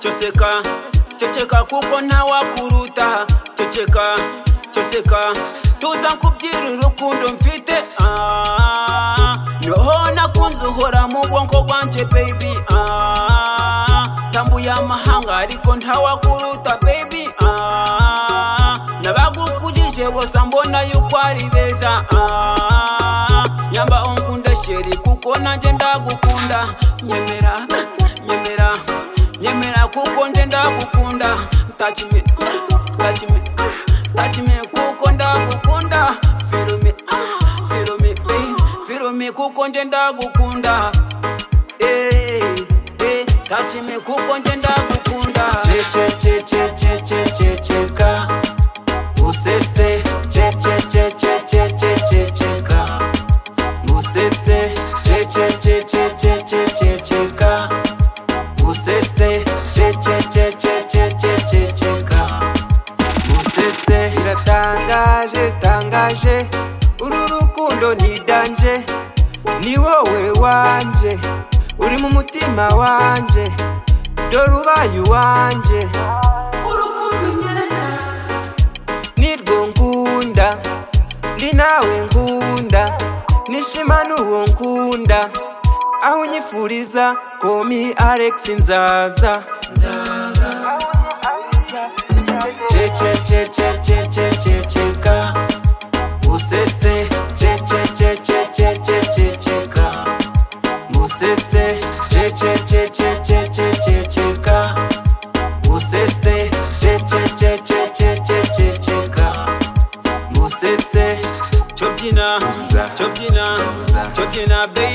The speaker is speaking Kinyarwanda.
ceceka ceceka kuko ntawakuruta ceceka ceceka tuza kubyira urukundo mfite ah, noho nakunze uhora mu bwonko bwanjye baby ah, tambuye amahanga ariko ntawakuruta baby ah, nabagukujije bose mbona yuko ari beza ah, nyamba unkunda sheri kuko nanjye ndagukunda nyemera nyemera nyemera kuko nje ndagukunda touch me touch me touch me kuko ndagukunda feel me feel me baby feel me kuko nje ndagukunda eh eh touch me kuko nje ndagukunda chechechechechechecheka usetse chechechechechechecheka usetse chechechechechechecheka usetse chechechechechechecheka usetse biratangaje tangaje uru rukundo ni danje ni wowe wanje uri mu mutima wanje dore ubaye uwanje nirwo ngunda ndi nawe ngunda nishima n'uwo ngunda aho unyifuriza komi alex nzaza cececececececeka usetse cececececececeka usetse cececececececeka Musetse, che che che che che che che che ka. Musetse, chobyina Suza. chobyina Suza. chobyina baby